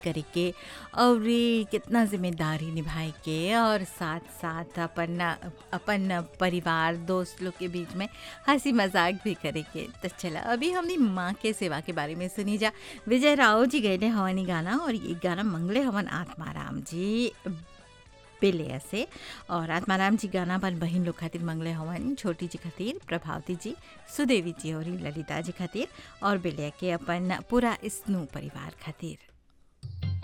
करे के और ये कितना जिम्मेदारी निभाए के और साथ साथ अपन अपन परिवार दोस्त लोग के बीच में हंसी मजाक भी करे के तो चला अभी हमने माँ के सेवा के बारे में सुनी जा विजय राव जी गए हवानी गाना और ये गाना मंगले हवन आत्माराम जी बेले से और आत्माराम जी गाना अपन बहन लोग खातिर मंगले हवन छोटी जी खातिर प्रभावती जी सुदेवी जी और ललिता जी खातिर और बेले के अपन पूरा स्नू परिवार खातिर